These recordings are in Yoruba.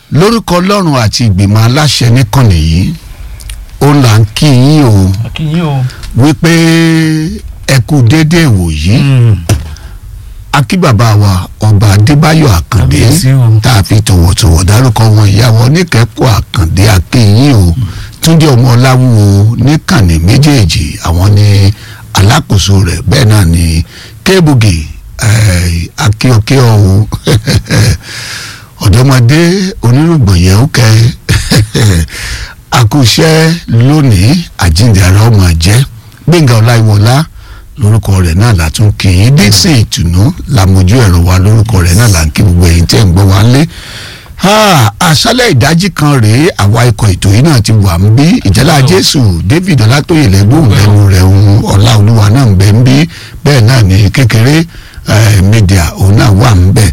lórúkọ ọlọ́run àti ìgbìmọ̀ aláṣẹ níkànnì yìí ó là ń kí yín o akínyìn o. wípé ẹ kú déédéé wòyí akí bàbá wa ọba adébáyọ̀ àkàndé Kábíyèsí o. tá a fi tọ̀wọ̀tọ̀wọ̀ dárúkọ wọn ìyàwó oníkẹ́kọ̀ọ́ àkàndé akínyìn o túndé ọmọ ọláwúwo níkànnì méjèèjì àwọn ní alákòóso rẹ̀ bẹ́ẹ̀ náà ní kébùgì akíọkíọ o ọ̀dọ́mọdé onírùgbọ̀n yẹn ó kẹ́ àkùṣẹ́ lónìí àjíǹde ara ọmọ jẹ́ gbẹ̀ngà ọláìwọlá lórúkọ rẹ̀ náà látún kì í dixon ìtùnú làmójú ẹ̀rọ wa lórúkọ rẹ̀ náà là ń kí gbogbo ẹ̀yin tẹ́ ń gbọ́ wa lé àṣálẹ̀ ìdájí kan rèé àwa ikọ̀ ètò yìí náà ti wà ń bí ìjálá jésù david ọlátóyè lẹ́gbọ̀n lẹ́nu rẹ̀ ń ọlá olúwa náà ń bẹ ń bí bẹ́ẹ̀ náà ní kékeré eh, media òun náà wà ń bẹ̀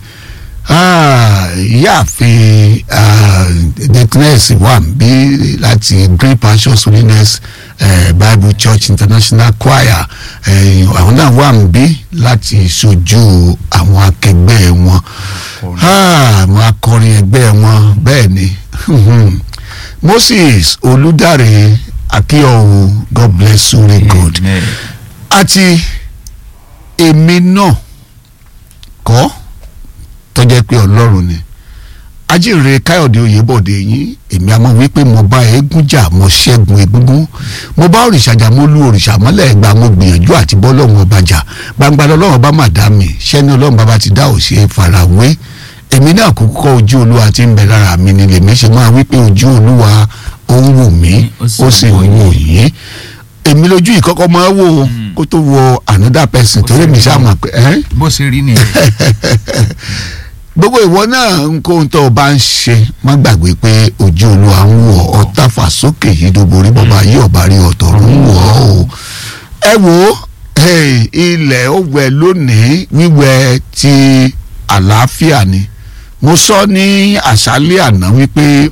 ìyáàfin dickness wà ń bí láti great passions holiness eh, bible church international choir eh, àwọn náà wà ń bí láti ṣojú àwọn akẹgbẹ́ wọn àwọn akọrin ẹgbẹ́ wọn bẹ́ẹ̀ ni moses olùdarí akíọ̀hún god bless you very good Amen. àti èmi náà kọ́ tó jẹ́ pé ọlọ́run ni ajínrere káyọ̀dé oyèbọ̀dé yín èmi àmọ́ wípé mo bá eégún jà mo ṣẹ́gun egúngún mo bá òrìṣà jà mo lu òrìṣà mọ́lẹ̀ ẹgbàá mo gbìyànjú àti bọ́ lọ́wọ́ ọba jà gbangba lọ́wọ́ bá mà dá mi ṣẹ́ni ọlọ́run bàbá ti dá òṣè farawé èmi náà kúkú kọ́ ojú olúwa tí ń bẹ lára mi ni lèmi ṣe máa wípé ojú olúwa ó ń wò mí ó sì ń wò yín èmi lójú ìkọ́kọ́ máa wò ó kó tó wo another person torí mi ṣáà mọ̀ pé ẹ́ bó ṣe rí nìyẹn. gbogbo ìwọ náà nǹkan tó o bá ń ṣe má gbàgbé pé ojú olúwa ń wò ọ́ tàfà sókè yìí dóborí bàbá yìí ọ̀bá rí ọ̀tọ̀ ń wò ọ́ o. ẹ wo hey, ilẹ̀ ó wẹ̀ lónìí wíwẹ̀ ti àlàáfíà ni mo sọ ní àṣálẹ́ àná wípé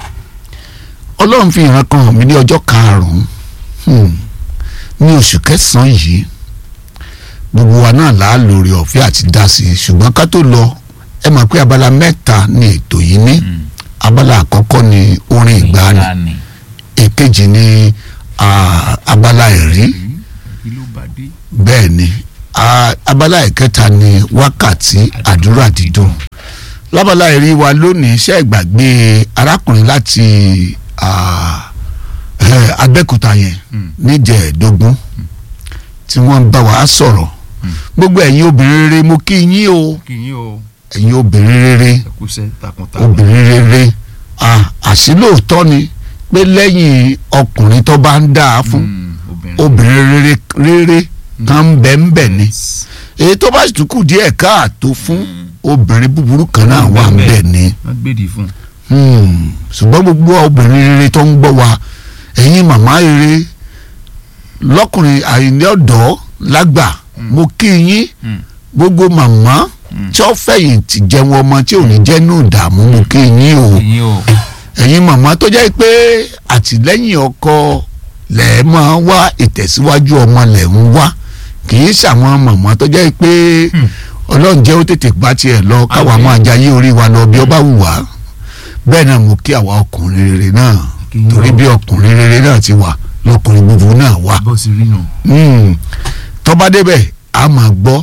ọlọ́run fi ìran kan hàn mí ní ọjọ́ karùn-ún hmm, ní oṣù kẹsàn-án yìí gbogbo wa náà là á lórí ọ̀fẹ́ àti dá sí i ṣùgbọ́n ká tó lọ ẹ mọ̀ pé abala mẹ́ta ni ètò yìí ní abala àkọ́kọ́ ni orin ìgbàanì Ìgbàanì. èkejì ni ah, abala ẹ̀rí kí ló bá dé. bẹ́ẹ̀ ni ah, abala ìkẹta ni wákàtí àdúrà dídùn lábala ẹ̀rí wa lónìí iṣẹ́ ìgbàgbé arákùnrin láti ah, eh, abẹ́kúta yẹn Mm. níjẹ̀ẹ́dógún tí wọ́n ń bá wa sọ̀rọ̀ gbogbo ẹ̀yin obìnrin rere mo kí yín o kí yín o ẹ̀yin obìnrin rere ẹkúṣẹ́ takuntakun. obìnrin rere ah, àṣìlóòótọ́ ni pé lẹ́yìn ọkùnrin tó bá ń dáa fún Mm, obìnrin. obìnrin rere rere kan ń bẹ ń bẹ ni èyí tó bá sì tún kù díẹ̀ káàtó fún obìnrin búburú kan náà wà ń bẹ ni wọ́n gbèdì fún. Hmm, ṣùgbọ́n gbogbo obìnrin rere tó ń gbọ́ wa ẹ̀yin màmá rere lọ́kùnrin àìní ọ̀dọ́ lágbà mo kí yín Mm. gbogbo màmá Mm. tí ó fẹ̀yìntì jẹun ọmọ tí ò ní jẹ́ nù dààmú mo kí yín o kí yín o. ẹ̀yin màmá tó jẹ́ pé àtìlẹ́yìn ọkọ lẹ̀ máa wá ìtẹ̀síwájú ọmọ lẹ̀ ń wá kì í ṣàwọn màmá tó jẹ́ pé Hmm. ọlọ́run jẹ́ ó tètè bá tiẹ̀ lọ káwa Àmín. máa jayé orí wa lọ bí ó bá wù wá bẹ́ẹ̀ náà mo kí àwa ọkùnrin rere náà Kí yín torí o. bí ọkùnrin rere náà ti wà lọkùnrin búburú náà wà bó ṣe rí nù. Hmm. tó bá débẹ̀ a máa gbọ́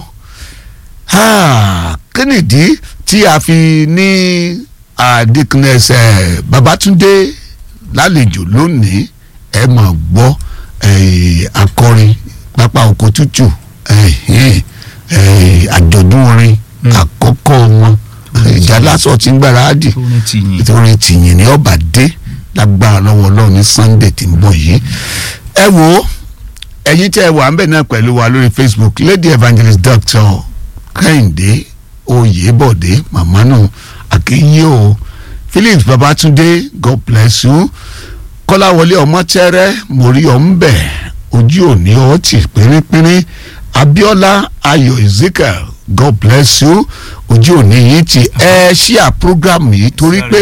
Ah, kí nìdí tí a fi ní Dickness eh, Babátúndé lálejò lónìí ẹ máa gbọ́ eh, akọrin pápá oko tútù eh, eh, eh, àjọ̀dún orin Mm. àkọ́kọ́ wọn ìjà lásọ̀ tí ń gbáradì tó ní ti yìn. nítorí tìyìn ní ọba dé lágbára lọ́wọ́ ọlọ́run ní sunday tí ń bọ̀ yìí. ẹ wo ẹ̀yin tẹ́ ẹ wà ń bẹ̀ náà pẹ̀lú wa lórí facebook lady evangelist doctor kẹ́hìndé oyèbọ̀dé màmánù akínyé o phillips babatunde god bless you kọ́láwọlé ọmọtẹ́rẹ́ mórí ọ̀nbẹ̀ ojú òní ọtí pínrínpínrín abiola ayọ̀ ezekiel god bless you ojú òní yìí ti ẹ ṣíà program yìí torí pé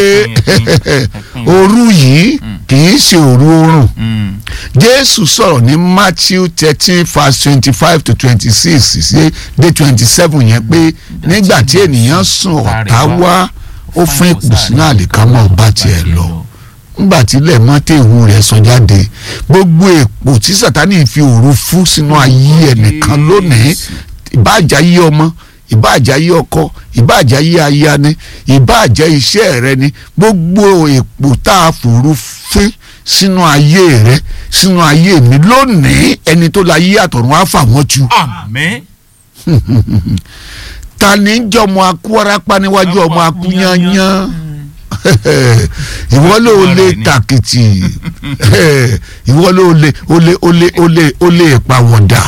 òru yìí kì í ṣe òru oorun Mm. jésù sọ̀rọ̀ ní matthew thirteen verse twenty five to twenty six sí dé twenty seven yẹn pé nígbà tí ènìyàn sùn ọ̀tá wá ó fún ipò sínú àlìkámọ́ ọba tiẹ̀ lọ nígbà tí ilẹ̀ mọ́tẹ́ ìhun rẹ̀ sọ jáde gbogbo èpò tí sátani fi òru fún sínú ayé ẹnìkan lónìí ìbáàjà yí ọmọ ìbáàjà yí ọkọ ìbáàjà yí aya ni ìbáàjà iṣẹ́ rẹ ni gbogbo èpò tá a fòru fún sínú ayé rẹ sínú ayé mi lónìí ẹni tó la yí àtọ̀run á fà wọ́n tu àmín ta ni ń jẹ́ ọmọ akú warapa níwájú ọmọ akú yányán ìwọ ló lè tàkìtì ìwọ ló lè ó lè ó lè ó lè ó lè pàwọ̀dà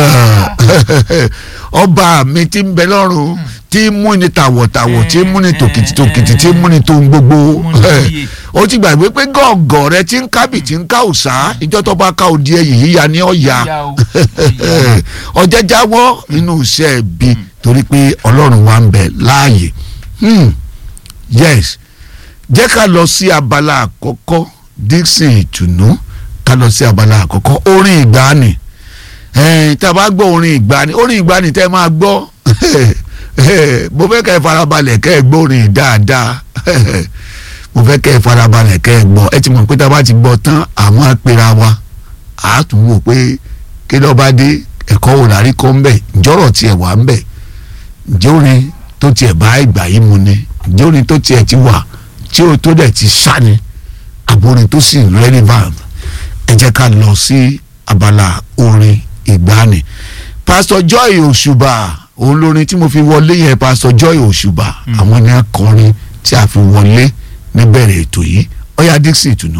ọba mi ti ń bẹ lọ́run tí ń múni tàwọ̀tàwọ̀ tí ń múni tòkìtì tòkìtì tí ń múni tó ń gbogbo ó ti gbàgbé pé gọ̀ọ̀gọ̀ rẹ ti ń kábì tí ń ká òòsà ìjọ tó bá ká òdi ẹyìn yíya ní ọ̀yà ọjà jáwọ́ nínú iṣẹ́ bí torí pé ọlọ́run wa ń bẹ láàyè Hmm. yes jẹ́ ká lọ sí abala àkọ́kọ́ dixon ìtùnú ká lọ sí abala àkọ́kọ́ orin ìgbàanì ẹ̀ẹ́n tá a bá gbọ́ orin ìgbàanì orin ìgbàanì tẹ́ ẹ máa gbọ́ mo fẹ́ kẹ́ ẹ farabalẹ̀ kẹ́ ẹ gbọ́ orin dáadáa mo fẹ́ kẹ́ ẹ farabalẹ̀ kẹ́ ẹ gbọ́ ẹ ti mọ̀ pé tá a bá ti gbọ́ tán àwọn apẹ̀rẹ̀ wa a tún wò pé kí ló bá dé ẹ̀kọ́ wò lárí kọ́ ń bẹ̀ ǹjọ́rọ̀ tiẹ̀ wà ń bẹ̀ ǹjẹ́ orin tó tiẹ̀ bá ìgbà yìí mu ni ǹjẹ́ orin tó tiẹ̀ ti wà tí o tó dẹ̀ ti sá ni àbórin tó sì relevant ẹ jẹ́ ká lọ sí abala orin ìgbàanì pastor joy òṣùbà òun lórin tí mo fi wọlé yẹn pastor joy òṣùbà àwọn ni akọrin tí a fi wọlé níbẹ̀rẹ̀ ètò yìí ọ̀yá dixie ìtùnú.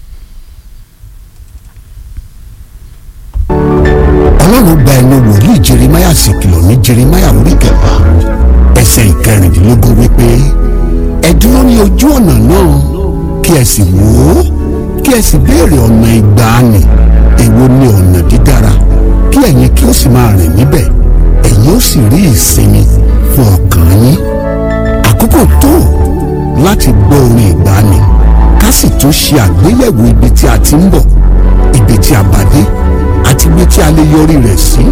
ọlọ́run gba ẹnu wòlíì jeremáyà sì kìlọ̀ ní jeremáyà orí kẹfà ẹsẹ̀ ìkẹrìndínlógún wípé ẹ dúró ní ojú ọ̀nà náà kí ẹ sì wò ó kí ẹ sì béèrè ọ̀nà ìgbàanì èwo ni ọ̀nà dídára kí ẹ̀yin kí ó sì máa rìn níbẹ̀ ẹ̀yin ó sì rí ìsinmi fún ọkàn yín àkókò tó láti gbọ́ orin ìgbàanì ká sì tún ṣe àgbéyẹ̀wò ibi tí a ti ń bọ̀ ibi tí a bá dé àti ibi tí a lè yọrí rẹ̀ sí